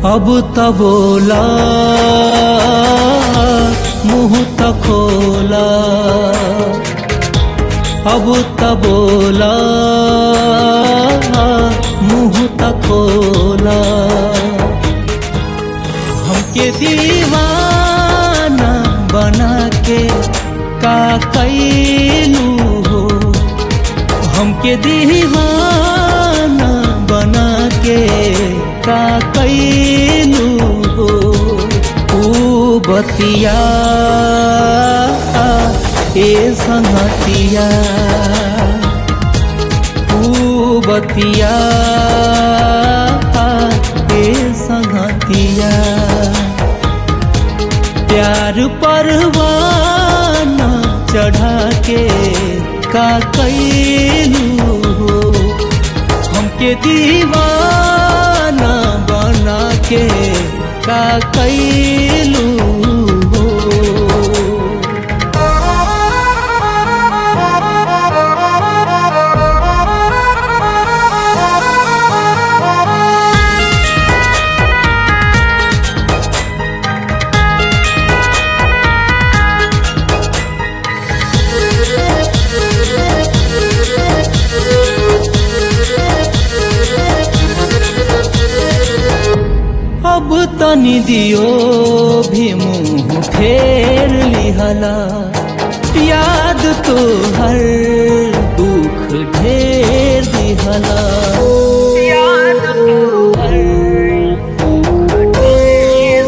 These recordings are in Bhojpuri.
अब त बोला मुँह त खोला अब त बोला मुँह त खोला हमके दीवाना बना के का कैलू हो हमके दीवाना बना के का कैलू हो ऊ बतिया ए संगतिया ऊ बतिया ए संगतिया प्यार परवाना चढ़ा के का कैलू हो हमके दीवाना बना के का कैलू हो अब तनी दियो भी मुँह फेर लिहला याद तो हर दुख ढेर दिहला याद तो हर दुख ढेर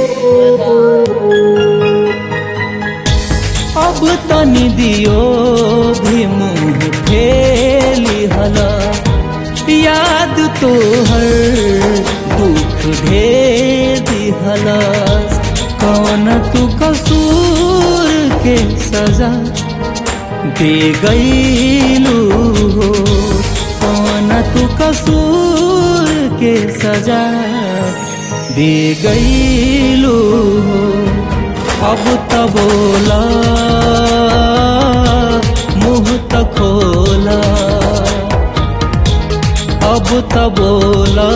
अब तनी दियो भी मुँह फेर लिहला याद तो हर दुख ढेर दिहला कौन तू कसूर के सजा दे गईलू हो कौन तू कसूर के सजा दे गईलू हो अब त बोला मुँह त खोला अब त बोला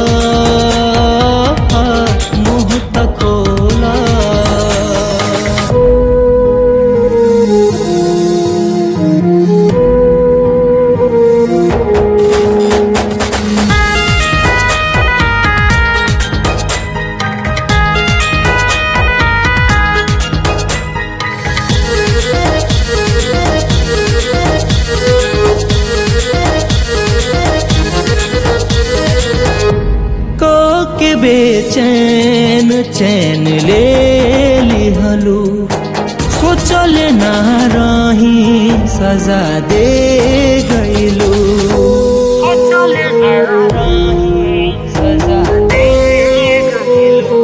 मुँह त खोला को के बेचैन चैन ले लिहलू सोचल ना रही सजा दे गईलू सोचल ना रही सजा दे गईलू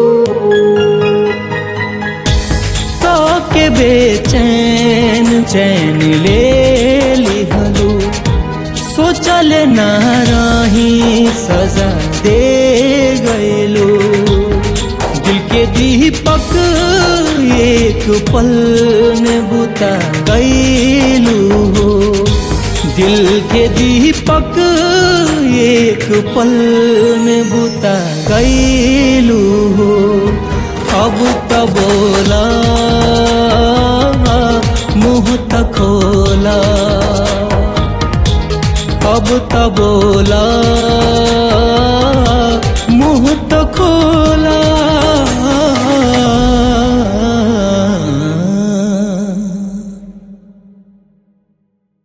तो के बेचैन चैन ले लिहलू सोचल ना रही सजा दे गईलू दिल के दीपक एक पल में बुता गईलू हो दिल के दीपक एक पल में बुता गईलू हो अब त बोला मुँह त खोला अब त बोला मुँह त खोला